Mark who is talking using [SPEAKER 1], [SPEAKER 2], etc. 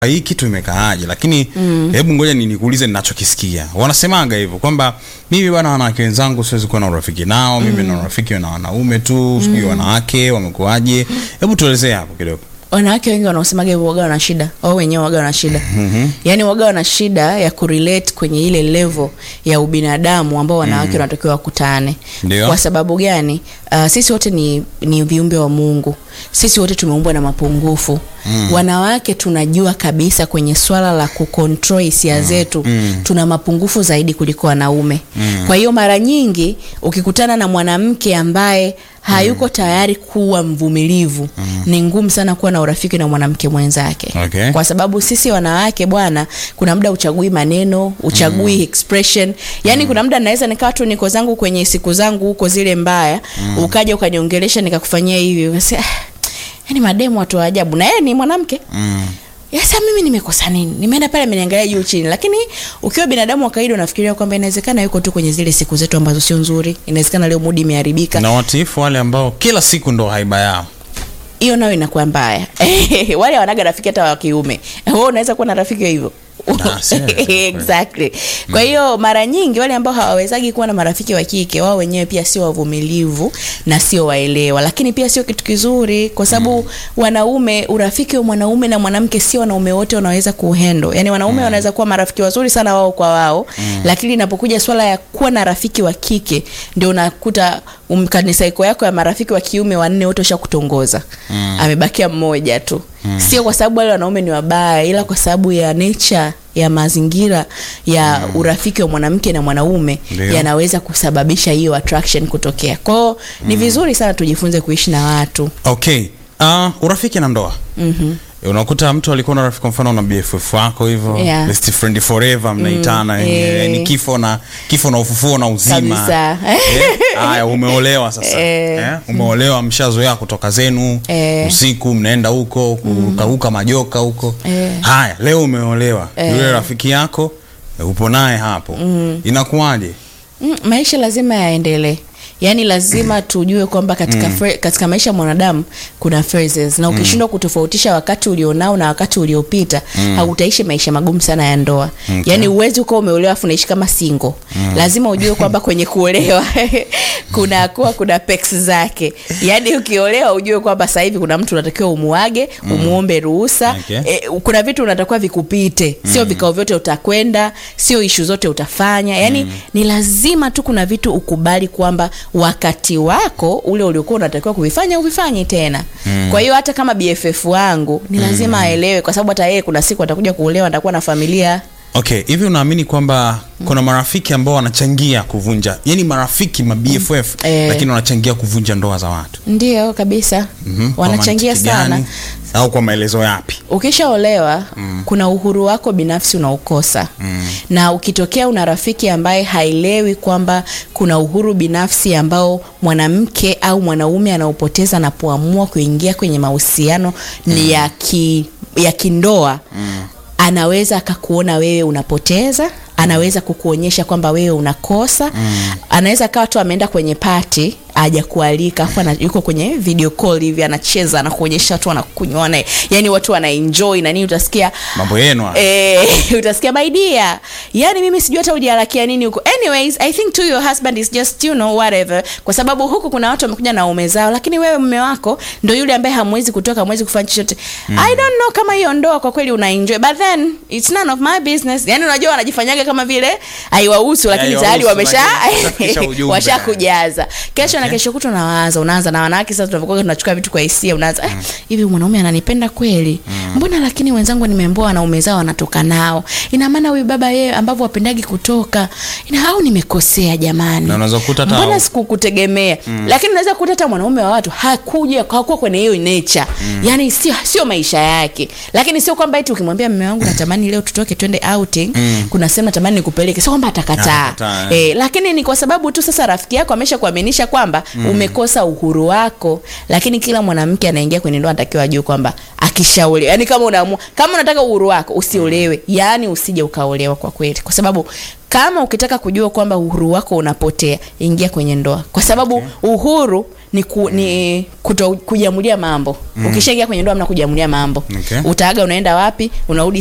[SPEAKER 1] hii kitu imekaaje lakini hebu ngoja ni nikuulize ninachokisikia wanasemaga hivyo kwamba mimi bwana wanawake wenzangu siwezi kuwa na urafiki nao mimi na urafiki na wanaume tu sijui wanawake wamekuaje hebu tuelezee hapo kidogo
[SPEAKER 2] wanawake wengi wanaosemaga hivyo waga wana shida wao wenyewe waga wana shida mm-hmm. yaani waga wana shida ya kurelate kwenye ile level ya ubinadamu ambao wanawake wanatakiwa wakutane
[SPEAKER 1] Ndio.
[SPEAKER 2] kwa sababu gani uh, sisi wote ni, ni viumbe wa mungu sisi wote tumeumbwa na mapungufu mm. wanawake tunajua kabisa kwenye swala la kucontrol hisia zetu mm. tuna mapungufu zaidi kuliko wanaume mm. kwa hiyo mara nyingi ukikutana na mwanamke ambaye hayuko tayari kuwa mvumilivu mm. ni ngumu sana kuwa na urafiki na mwanamke mwenzake
[SPEAKER 1] Okay.
[SPEAKER 2] kwa sababu sisi wanawake bwana kuna muda uchagui maneno uchagui mm. expression yaani mm. kuna muda naweza nikawa tu niko zangu kwenye siku zangu huko zile mbaya mm. ukaja ukaniongelesha nikakufanyia hivi ukasema, "Ah, yaani mademu watu wa ajabu na yeye ni mwanamke
[SPEAKER 1] mm.
[SPEAKER 2] sasa mimi nimekosa nini nimeenda pale ameniangalia juu chini lakini ukiwa binadamu wa kawaida unafikiria kwamba inawezekana yuko tu kwenye zile siku zetu ambazo sio nzuri inawezekana leo mudi imeharibika
[SPEAKER 1] na watiifu wale ambao kila siku ndo haiba yao
[SPEAKER 2] hiyo nayo inakuwa mbaya wale wanaga rafiki hata wa kiume wewe unaweza kuwa na rafiki wa hivyo
[SPEAKER 1] Ah, serious.
[SPEAKER 2] exactly kwa hiyo mara nyingi wale ambao hawawezagi kuwa na marafiki wa kike wao wenyewe pia sio wavumilivu na sio waelewa lakini pia sio kitu kizuri kwa sababu wanaume urafiki wa mwanaume na mwanamke sio wanaume wote wanaweza kuhendo yani wanaume wanaweza kuwa marafiki wazuri sana wao kwa wao lakini inapokuja swala ya kuwa na rafiki wa kike ndio unakuta um, kanisaiko yako ya marafiki wa kiume wanne wote ushakutongoza mm. amebakia mmoja tu mm. sio kwa sababu wale wanaume ni wabaya ila kwa sababu ya nature ya mazingira ya mm. urafiki wa mwanamke na mwanaume
[SPEAKER 1] Ndio.
[SPEAKER 2] yanaweza kusababisha hiyo attraction kutokea kwao ni vizuri sana tujifunze kuishi na watu
[SPEAKER 1] okay uh, urafiki na ndoa
[SPEAKER 2] mm-hmm.
[SPEAKER 1] unakuta mtu alikuwa na rafiki kwa mfano na bff wako hivyo
[SPEAKER 2] Yeah.
[SPEAKER 1] best friend forever mnaitana
[SPEAKER 2] Mm,
[SPEAKER 1] eh,
[SPEAKER 2] eh.
[SPEAKER 1] ni kifo na kifo na ufufuo na uzima
[SPEAKER 2] Kabisa.
[SPEAKER 1] Eh, haya umeolewa sasa
[SPEAKER 2] Eh.
[SPEAKER 1] eh, umeolewa mshazoea kutoka zenu
[SPEAKER 2] Eh.
[SPEAKER 1] usiku mnaenda huko kurukaruka majoka huko
[SPEAKER 2] Eh.
[SPEAKER 1] haya leo umeolewa yule rafiki yako eh, upo naye hapo inakuwaje
[SPEAKER 2] mm, maisha lazima yaendelee yaani lazima tujue kwamba katika, mm. katika maisha ya mwanadamu kuna phases na ukishindwa kutofautisha wakati ulionao na wakati uliopita mm. hautaishi maisha magumu sana ya ndoa
[SPEAKER 1] Okay.
[SPEAKER 2] yaani uwezi ukawa umeolewa afu unaishi kama singo mm. lazima ujue kwamba kwenye kuolewa kuna kuwa kuna pex zake yaani ukiolewa ujue kwamba sasa hivi kuna mtu unatakiwa umuage umuombe ruhusa
[SPEAKER 1] Okay.
[SPEAKER 2] e, kuna vitu unatakiwa vikupite sio vikao vyote utakwenda sio ishu zote utafanya yaani mm. ni lazima tu kuna vitu ukubali kwamba wakati wako ule uliokuwa unatakiwa kuvifanya uvifanye tena mm. kwa hiyo hata kama bff wangu ni lazima mm. aelewe kwa sababu hata yeye kuna siku atakuja kuolewa atakuwa na familia
[SPEAKER 1] okay hivi unaamini kwamba kuna marafiki ambao wanachangia kuvunja yani marafiki ma bff
[SPEAKER 2] Eh.
[SPEAKER 1] lakini wanachangia kuvunja ndoa za watu
[SPEAKER 2] ndio kabisa
[SPEAKER 1] Mhm. Kwa
[SPEAKER 2] wanachangia
[SPEAKER 1] mantiki
[SPEAKER 2] sana
[SPEAKER 1] gani? au kwa maelezo yapi
[SPEAKER 2] ukishaolewa mm. kuna uhuru wako binafsi unaokosa mm. na ukitokea una rafiki ambaye haelewi kwamba kuna uhuru binafsi ambao mwanamke au mwanaume anaopoteza anapoamua kuingia kwenye mahusiano mm. ni ya, ki, ya kindoa mm. anaweza akakuona wewe unapoteza anaweza kukuonyesha kwamba wewe unakosa mm. anaweza kawa tu ameenda kwenye pati aja kualika afu ana- yuko kwenye video call hivi anacheza anakuonyesha watu wanakunywa na yani watu wanaenjoy na nini utasikia
[SPEAKER 1] mambo yenu haya.
[SPEAKER 2] Eh, utasikia my dear yani mimi sijui hata ujiharakia nini huko anyways i think to your husband is just you know whatever kwa sababu huku kuna watu wamekuja na ume zao lakini wewe mume wako ndo yule ambaye hamwezi kutoka hamwezi kufanya chochote mm. i don't know kama hiyo ndoa kwa kweli una enjoy but then it's none of my business yani unajua wanajifanyaga kama vile haiwahusu lakini
[SPEAKER 1] Haiwahusu,
[SPEAKER 2] tayari wamesha
[SPEAKER 1] lakini washafikisha ujumbe.
[SPEAKER 2] washakujaza kesho na kesho kutu unawaza unaanza na wanawake sasa tunavyokuwa tunachukua vitu kwa hisia unaanza eh, hivi mwanaume ananipenda kweli mbona lakini wenzangu nimeambiwa wanaume zao wanatoka nao ina maana huyu baba yeye ambavyo wapendagi kutoka ina au nimekosea jamani
[SPEAKER 1] Na unaweza kukuta hata
[SPEAKER 2] mbona
[SPEAKER 1] au-
[SPEAKER 2] sikukutegemea lakini unaweza kukuta hata mwanaume wa watu hakuja hakuwa kwenye hiyo nature yani sio sio maisha yake lakini sio kwamba eti ukimwambia mume wangu natamani leo tutoke twende outing kuna sehemu natamani nikupeleke sio kwamba atakataa
[SPEAKER 1] Atakataa, eh.
[SPEAKER 2] eh, lakini ni kwa sababu tu sasa rafiki yako amesha kuaminisha kwamba kwamba umekosa uhuru wako lakini kila mwanamke anaingia kwenye ndoa anatakiwa ajue kwamba akishaolewa yani kama unaamua kama unataka uhuru wako usiolewe yaani usije ukaolewa kwa kweli kwa sababu kama ukitaka kujua kwamba uhuru wako unapotea ingia kwenye ndoa kwa sababu uhuru ni, ku, ni kuto kujiamulia mambo ukishaingia kwenye ndoa mna kujiamulia mambo
[SPEAKER 1] Okay.
[SPEAKER 2] utaaga unaenda wapi unarudi